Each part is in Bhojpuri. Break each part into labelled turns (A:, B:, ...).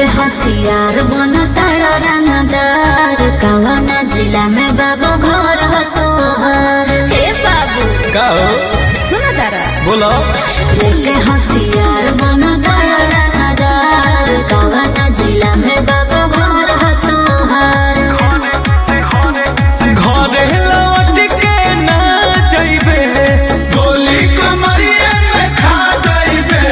A: लेके हथियार बन तारा रंगदार कवन जिला में बाबू घर ह तोहर हे बाबू
B: का हो
A: सुन तारा
B: बोलो
A: लेके हथियार बन तारा रंगदार कवन जिला में बाबू घर ह तोहर
B: घरे लौट के ना जइबे
C: गोली कमरिए में खा जाइबे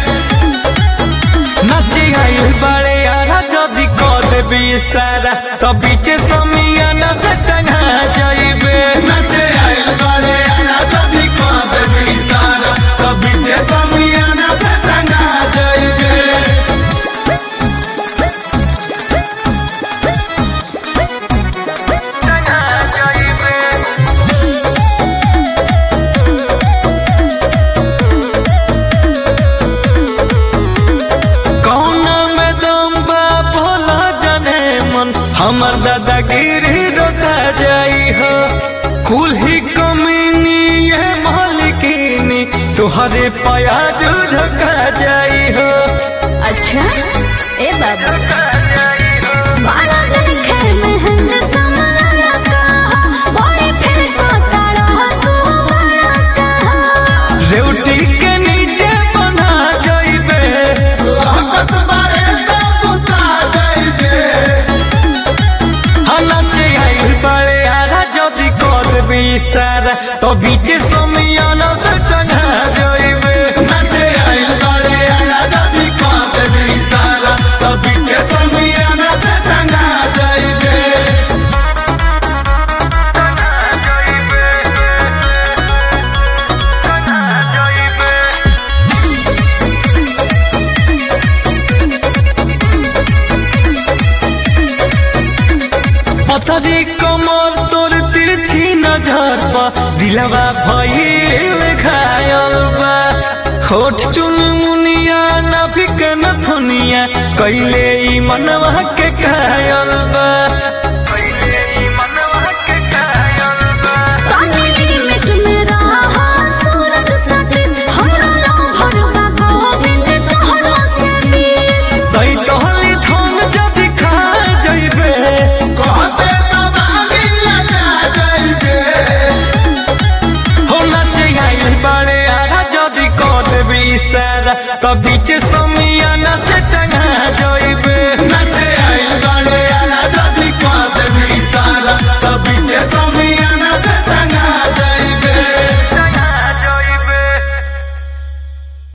B: नाचे आइल बारे यारा जदी क देबी सारा त बीचे समियाना से टंगा जइबे
C: नचे आइल बारे आना कभी कांदे इशारा कभी जे समियाना से टंगा जाइबे
B: कौना में दम बा भोला जाने मन हमर दादागिरी रोता जाई हो कुल ही कमीनी ये मालिकिनी तुहरे प्याज झका जाई हो
A: अच्छा ए बाबू बड़ा देखे मेहंद समारा का बड़ी फिर को तारा तू बड़ा कहा
B: रेवटी के नीचे बना जाइबे
C: लाकत बारे तो बुता जाइबे
B: नाचे आइल बड़े आरा जदी कर देबी सारा तो बीचे समियाना से टंगा जाइबे
C: नचे आइल बारे आना कभी कांदे इशारा कभी जे समियाना से टंगा जाइबे
B: पतरी कमर तोर तिरछी नजर पा दिलवा भइल घायल बा होठ चुन मुनिया नाभिक नथुनिया कैले ई मनवा के कायल बा
A: तानी लिमिट में रहा सूरज सतीश हमरा लहर का गोविंद तोहरो से बीस
B: सही तोहली धन जदि खा जइबे
C: कहते कबाली लगा जाइबे
B: हो नाचे आइल बाड़े आरा जदि क देबी इशारा त बीचे समी